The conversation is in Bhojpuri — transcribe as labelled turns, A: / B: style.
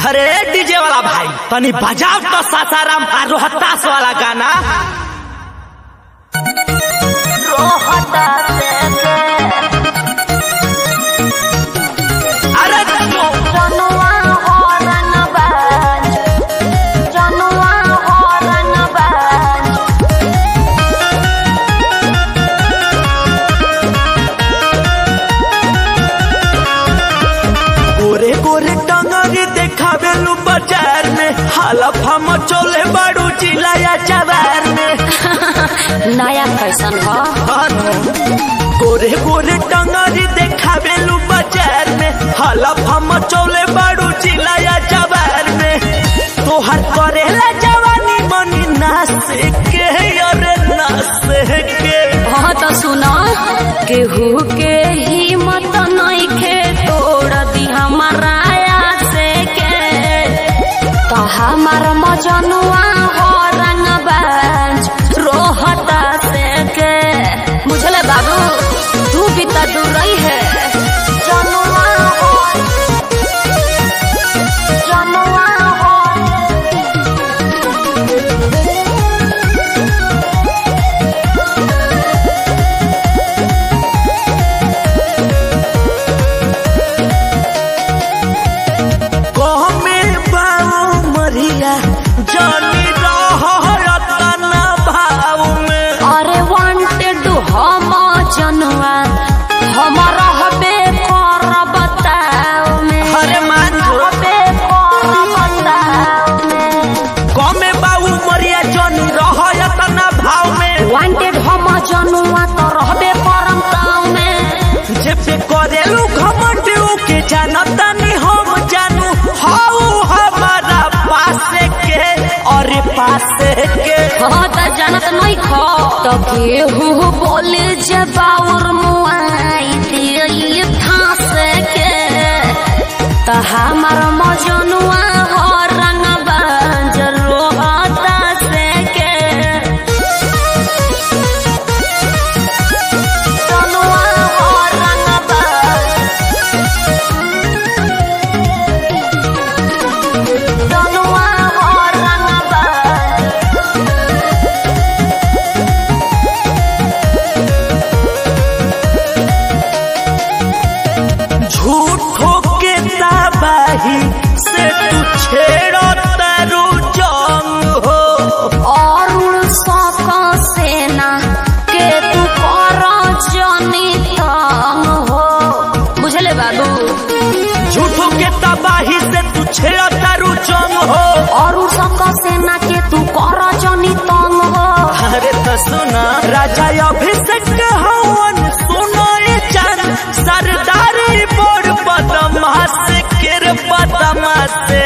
A: अरे डीजे वाला भाई तनी बजाओ तो सासाराम आ रोहतास वाला गाना अरे चलो गोरे गोरे टंगरी देखावे लू बाजार में हालत हम चले बाड़ू चिलाया चवार में
B: नया फैशन ह
A: गोरे गोरे टंगरी देखावे लू बाजार में हालत हम चले बाड़ू चिलाया चवार में तोहर करेला जवानी मनी नास के अरे नास के
B: हाँ तो सुना केहू के हिम्मत नइखे तोड़ दी हमारा से के तो हमार मजनुआ हो रंगबाज रोहता से के बुझले बाबू तू भी तो दूर रही है जनुआ हो जनुआ हो
A: कहमे बाऊ मरिया जानी रहतना भाव में
B: अरे वांटेड हम जनवा हमारा हबे कर बताओ में
A: अरे मान जो।
B: हबे कर बताओ में
A: कहमे बाऊ मरिया जानी रहतना भाव में
B: वांटेड हम जनवा तो रहबे करम ताव में
A: जेबे करेलू घमंड के जानता नहीं हम जानू हाउ हमारा पासे के और पासे के
B: हाँ तो जानत नहीं खो तो केहू बोले जबाउर मुआई दिए फांस के तो हमार मजनुआ हो रंग बंजर रोहता से के जनुआ हो रंग जनुआ हो रंग
A: झूठो के तबाही से तू छेड़ो तारू जंग हो
B: अरुण सक सेना के तू कर जनी तंग हो बुझले बाबू
A: झूठो के तबाही से तू छेड़ो तारू जंग हो
B: अरुण सक सेना के तू कर जनी तंग हो
A: अरे तो सुना राजा अभिषेक हवन सुनो ये चांद सरदारी बोर बदमाश के रे बदमाश